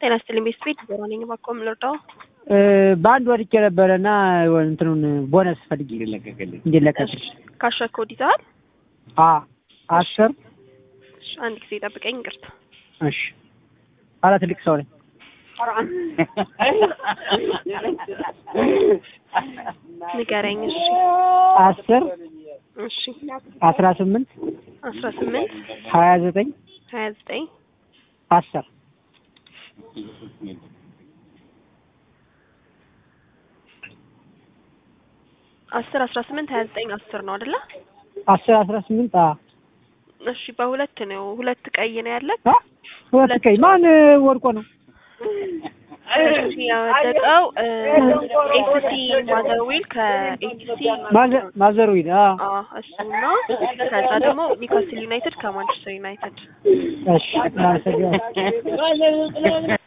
ጤና ይስጥልኝ ቤት ቤት ዜሮ ነኝ። እባክዎ ምን ልርዳው? በአንድ ወድቄ ነበረ እና እንትኑን ቦነስ ፈልጌ እንዲለቀቅልኝ ካሸር ኮድ ይዘሃል? አ አስር እሺ፣ አንድ ጊዜ ጠብቀኝ። ይቅርታ እሺ ኧረ ትልቅ ሰው ነኝ። ንገረኝ። እሺ አስር እሺ አስራ ስምንት አስራ ስምንት ሀያ ዘጠኝ ሀያ ዘጠኝ አስር አስር አስራ ስምንት ሀያ ዘጠኝ አስር ነው አይደለ? አስር አስራ ስምንት አ እሺ በሁለት ነው። ሁለት ቀይ ነው ያለ። አ ሁለት ቀይ ማን ወድቆ ነው? እሺ ያወደቀው ኤፍሲ ማዘርዊል ከኤፍሲ ማዘ- ማዘርዊል አ እሱና ከዛ ደግሞ ኒውካስል ዩናይትድ ከማንቸስተር ዩናይትድ እሺ እናመሰግናለን።